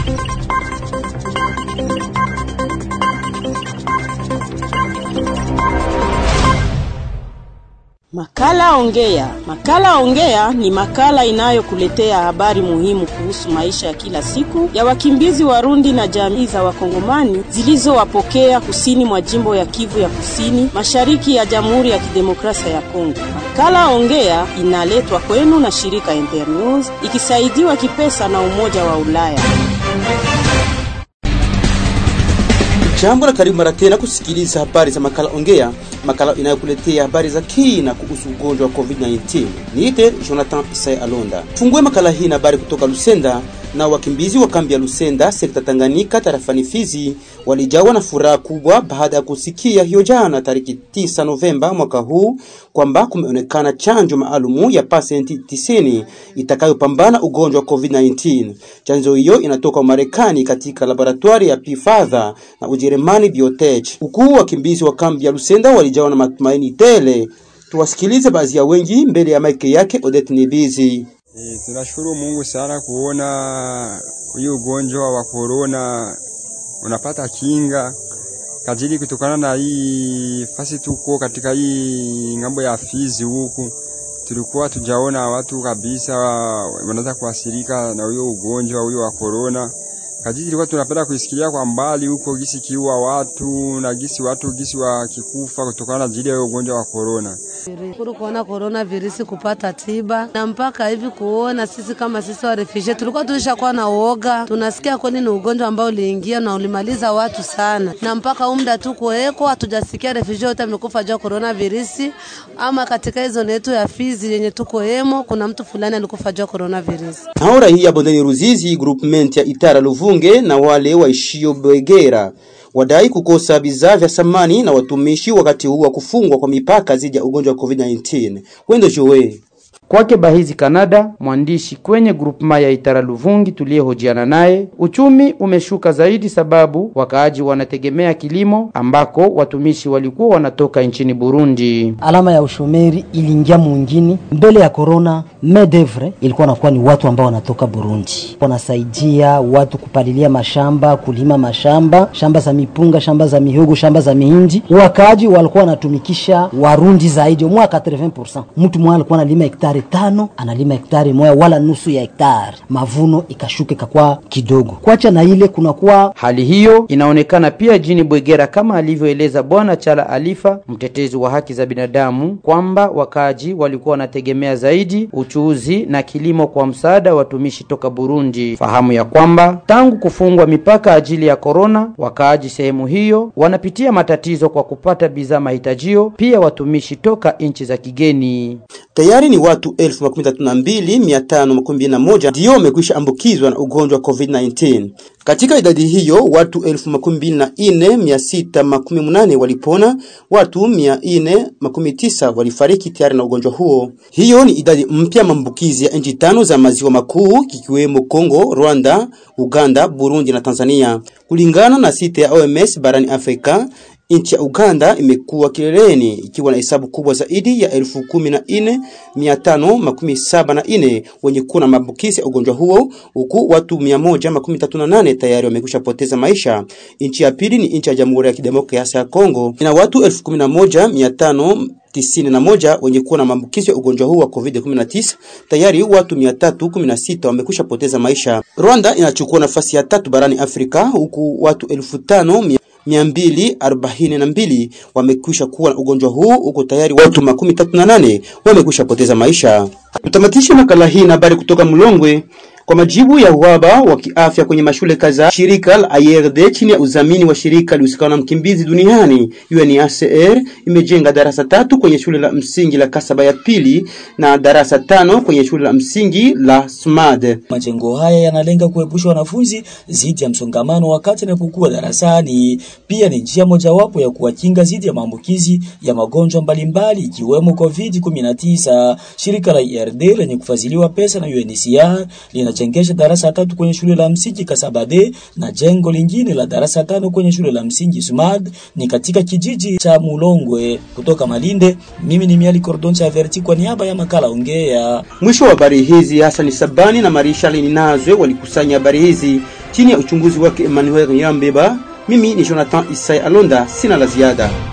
Makala Ongea. Makala Ongea ni makala inayokuletea habari muhimu kuhusu maisha ya kila siku ya wakimbizi Warundi na jamii za Wakongomani zilizowapokea kusini mwa jimbo ya Kivu ya Kusini, mashariki ya Jamhuri ya Kidemokrasia ya Kongo. Makala Ongea inaletwa kwenu na shirika Internews ikisaidiwa kipesa na Umoja wa Ulaya. Jambo na karibu mara tena kusikiliza habari za makala Ongea, makala inayokuletea habari za kina kuhusu ugonjwa wa COVID-19. Niite Jonathan Isai Alonda. Fungue makala hii na habari kutoka Lusenda. Na wakimbizi wa kambi ya Lusenda sekta Tanganyika tarafani Fizi walijawa na furaha kubwa baada ya kusikia hiyo jana tariki 9 Novemba mwaka huu kwamba kumeonekana chanjo maalumu ya pasenti 90 itakayopambana ugonjwa wa COVID-19. Chanjo hiyo inatoka Marekani katika laboratori ya Pfizer na Ujerumani Biotech. Huku wakimbizi wa kambi ya Lusenda walijawa na matumaini tele. Tuwasikilize baadhi ya wengi mbele ya maiki yake Odette Nibizi. E, tunashukuru Mungu sana kuona hii ugonjwa wa corona unapata kinga kajili kutokana na hii fasi tuko katika hii ngambo ya Fizi huku tulikuwa tujaona watu kabisa wanaweza kuathirika na huyo ugonjwa huyo wa corona. Kajili tulikuwa tunapenda kuisikia kwa mbali huko gisi kiua watu na gisi watu gisi wakikufa kutokana na ajili ya ugonjwa wa corona. Shukuru kuona corona virusi kupata tiba na mpaka hivi kuona sisi kama sisi wa refugee tulikuwa tulishakuwa na uoga, tunasikia kwani ni ugonjwa ambao uliingia na ulimaliza watu sana, na mpaka umda tu kuweko hatujasikia refugee wote amekufa juu corona virusi, ama katika hizo yetu ya Fizi yenye tuko hemo kuna mtu fulani alikufa juu corona virusi. Hao raia bondeni Ruzizi groupement ya Itara Luvunge na wale waishio Bwegera wadai kukosa bidhaa vya samani na watumishi wakati huu wa kufungwa kwa mipaka dhidi ya ugonjwa wa COVID-19. Wendo Jowe Kwake Bahizi Kanada, mwandishi kwenye grupema ya Itara Luvungi tuliyehojiana naye, uchumi umeshuka zaidi sababu wakaaji wanategemea kilimo ambako watumishi walikuwa wanatoka nchini Burundi. Alama ya ushomeri iliingia mwingine mbele ya corona. Medevre ilikuwa nakuwa ni watu ambao wanatoka Burundi, wanasaidia watu kupalilia mashamba, kulima mashamba, shamba za mipunga, shamba za mihogo, shamba za mihindi. Wakaaji walikuwa wanatumikisha Warundi zaidi, mwa 80%. Mtu mmoja alikuwa analima hektari tano analima hektari moja wala nusu ya hektari, mavuno ikashuka ikakuwa kidogo. Kwacha na ile kunakuwa Hali hiyo inaonekana pia jini Bwegera kama alivyoeleza Bwana Chala Alifa, mtetezi wa haki za binadamu, kwamba wakaaji walikuwa wanategemea zaidi uchuuzi na kilimo kwa msaada wa watumishi toka Burundi. Fahamu ya kwamba tangu kufungwa mipaka ajili ya korona, wakaaji sehemu hiyo wanapitia matatizo kwa kupata bidhaa mahitajio, pia watumishi toka nchi za kigeni. tayari ni watu elfu makumi tatu na mbili mia tano makumi mbili na moja ndio wamekwisha ambukizwa na ugonjwa wa COVID-19. Katika idadi hiyo watu elfu makumi mbili na ine mia sita makumi munane walipona, watu mia ine makumi tisa walifariki tayari na ugonjwa huo. Hiyo ni idadi mpya maambukizi ya nchi tano za maziwa makuu kikiwemo Kongo, Rwanda, Uganda, Burundi na Tanzania, kulingana na site ya OMS barani Afrika. Nchi ya Uganda imekuwa kileleni ikiwa na hesabu kubwa zaidi ya elfu kumi na nne mia tano makumi saba na nne wenye kuwa na maambukizi ya ugonjwa huo huku watu mia moja makumi tatu na nane tayari wamekwisha poteza maisha. Nchi ya pili ni nchi ya Jamhuri ya Kidemokrasia ya Kongo ina watu elfu kumi na moja mia tano tisini na moja wenye kuwa na maambukizi ya ugonjwa huu wa COVID-19. Tayari watu 316 wamekwisha poteza maisha. Rwanda inachukua nafasi ya tatu barani Afrika huku watu elfu tano mia mbili arobaini na mbili wamekwisha kuwa na ugonjwa huu huko tayari watu makumi tatu na nane wamekwisha poteza maisha. Tutamatishe makala hii na habari kutoka Mlongwe. Kwa majibu ya uhaba wa kiafya kwenye mashule kadhaa, shirika la IRD chini ya udhamini wa shirika lihusikana na mkimbizi duniani UNHCR imejenga darasa tatu kwenye shule la msingi la Kasaba ya pili na darasa tano kwenye shule la msingi la Smad. Majengo haya yanalenga kuepusha wanafunzi dhidi ya msongamano wakati wanapokuwa darasani. Pia ni njia mojawapo ya kuwakinga dhidi ya maambukizi ya magonjwa mbalimbali ikiwemo COVID-19. Shirika la IRD lenye kufadhiliwa pesa na UNHCR linajengesha darasa tatu kwenye shule la msingi Kasabade na jengo lingine la darasa tano kwenye shule la msingi Sumad ni katika kijiji cha Mulongwe. Kutoka Malinde, mimi ni Miali Cordon Chaverti kwa niaba ya makala Ongea. Mwisho wa habari hizi, Hassan Sabani na Marisha Linazwe walikusanya habari hizi. chini ya uchunguzi wake Emmanuel Nyambeba. Mimi ni Jonathan Isai Alonda, sina la ziada.